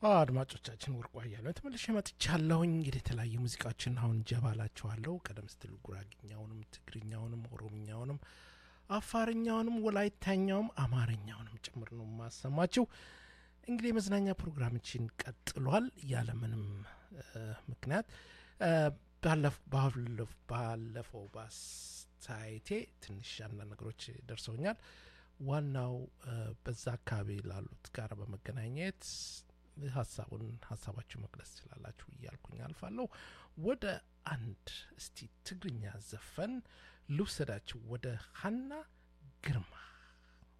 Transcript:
አድማጮቻችን ወርቁ አያሌው ተመልሼ መጥቻለሁኝ። እንግዲህ የተለያዩ ሙዚቃዎችን አሁን ጀባላችኋለሁ። ቀደም ስትል ጉራግኛውንም፣ ትግርኛውንም፣ ኦሮምኛውንም፣ አፋርኛውንም፣ ወላይታኛውም አማርኛውንም ጭምር ነው የማሰማችው። እንግዲህ የመዝናኛ ፕሮግራማችን ቀጥሏል ያለምንም ምክንያት ባለፈው በአስተያየቴ ትንሽ አንዳንድ ነገሮች ደርሰውኛል። ዋናው በዛ አካባቢ ላሉት ጋር በመገናኘት ሀሳቡን ሀሳባችሁ መግለጽ ትችላላችሁ እያልኩኝ አልፋለሁ። ወደ አንድ እስቲ ትግርኛ ዘፈን ልውሰዳችሁ ወደ ሀና ግርማ